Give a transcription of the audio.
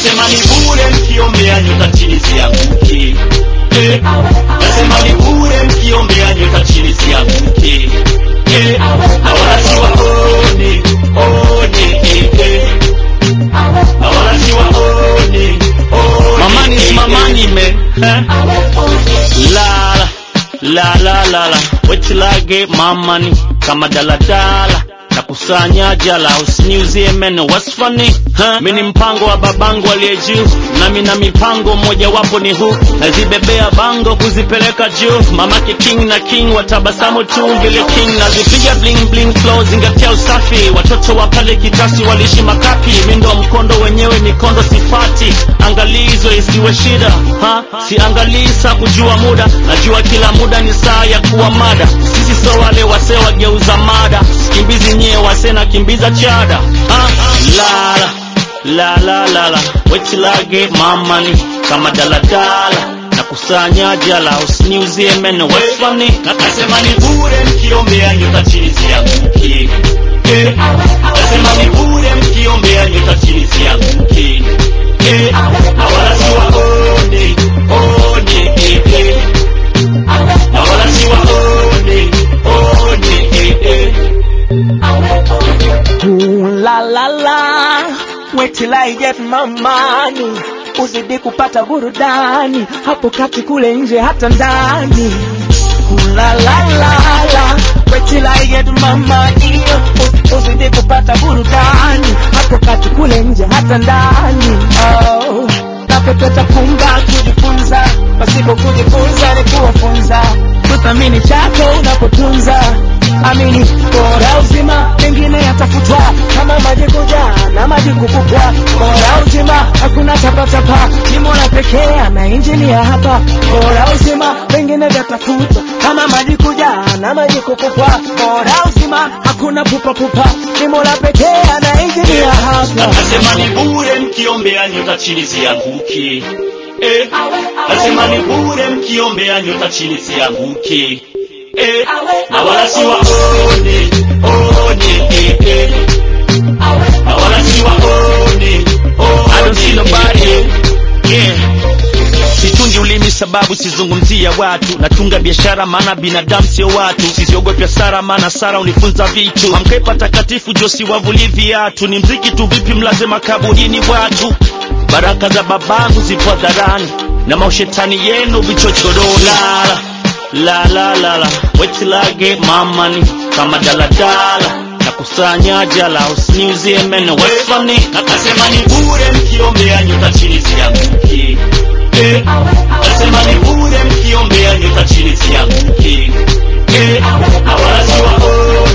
nasema ni bure mkiombea nyota chini sianguki eh, nasema ni bure mkiombea nyota chini sianguki eh, na wala siwaone one eh, eh, na wala siwaone one Mamani is eh, mamani eh. man. Huh? La la la la la. Wait till I get my money. Kama daladala nakusanya jala usiniuzie meno what's funny huh? mi ni mpango wa babangu aliye juu nami na mipango mmojawapo ni huu nazibebea bango kuzipeleka juu mamake king na king watabasamu tu vile king nazipiga bling bling flow zingatia usafi watoto wa pale kitasi waliishi makapi mindo mkondo wenyewe mikondo sifati angalizo isiwe shida ha? siangalii saa kujua muda najua kila muda ni saa ya kuwa mada sisi so wale wase wageuza mada sikimbizi nyie wase na kimbiza chada ha? lala la la la la wait till I get my money kama daladala nakusanya jala usiniuzie meno what's funny Na- nasema ni bure mkiombea nyota chini sianguki eh, nasema ni bure mkiombea nyota chini sianguki eh, na wala siwaone one eh, eh, na wala siwaone one eh, eh. Ooh, la la la, wait till I get my money, uzidi kupata burudani hapo kati kule nje hata ndani. Ooh, la la la la, wait till I get my money, uz- uzidi kupata burudani hapo kati kule nje hata ndani. Oh, napepeta funga kujifunza, pasipo kujifunza ni kuwafunza, kuthamini chako unapotunza amini bora uzima mengine yatafutwa kama maji kujaa na maji kupupwa bora uzima hakuna tapatapa ni mola pekee ana injini ya hapa bora uzima mengine vyatafutwa kama maji kujaa na maji kupupwa bora uzima hakuna pupapupa ni mola pekee ana injini ya Na- hapa nasema ni bure mkiombea nyota chini sianguki eh, nasema ni bure mkiombea nyota chini sianguki eh, na wala siwaone one eh, eh, na wala siwaone I don't see one nobody. eh, eh. yeah. situngi ulimi sababu sizungumzia watu natunga biashara maana binadamu sio watu sisiogopi hasara maana sara unifunza vitu amkepa takatifu josi wavuli viatu ni mziki tu vipi mlaze makaburini watu baraka za babangu zipo hadharani na maushetani yenu vichochorola la la la la wait till I get my money kama daladala nakusanya jala usiniuzie meno what's funny Na- nasema ni bure mkiombea nyota chini sianguki eh, nasema ni bure mkiombea nyota chini sianguki eh, na wala siwaone